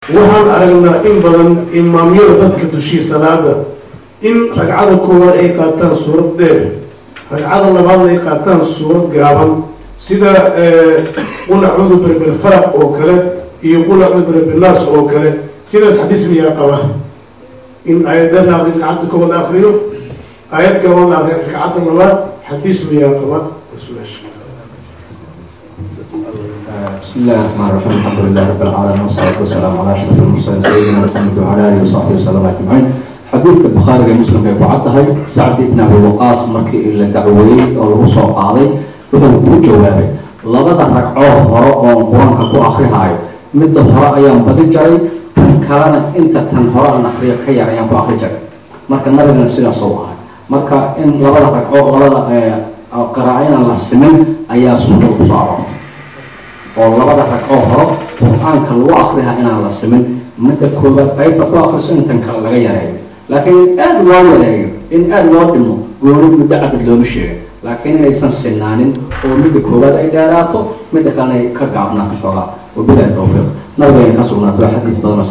waxaan aragnaa in badan imaamyada dadka dushii salaada in ragcada koowaad ay qaataan suurad dheer ragcada labaadna ay qaataan suurad gaaban sida qul acuudu birbilfaraq oo kale iyo qul acuudu birbilnaas oo kale sidaas xadiis miyaa qaba in aayadda la akriyo ragcadda koowaad la akriyo aayad kale la akriyo ragcadda labaad xadiis miyaa qaba su-aasha بسم الله الرحمن الرحيم الحمد لله رب العالمين والصلاة والسلام على أشرف المرسلين سيدنا محمد وعلى آله وصحبه وسلم أجمعين xadiidka bukhaariga muslimka ay ku caddahay sacdi ibn abi waqaas markii la dacweeyey oo lagu soo qaaday wuxuu kuu jawaabay labada ragcoo hore oon qur-aanka ku akrihaayo midda hore ayaan badi jaray tan kalena inta tan hore aan akriyo ka yar ayaan ku akri jaray marka nabigana sidaas u ahay marka in labada ragcoo labada qiraaco inaan la simin ayaa sunnada kusoo aroortay oo labada ragcoo hore qur-aanka lagu akriha inaan la simin midda koobaad qaybta ku akriso intan kale laga yareeyo laakiin in aada loo yareeyo in aada loo dhimo gooni muddo cabid looma sheegin laakiin inaysan sinaanin oo midda koowaad ay dheeraato midda kalena ay ka gaabnaato xoogaa wabilahi towfiiq nabigeena ka sugnaato xadiis badan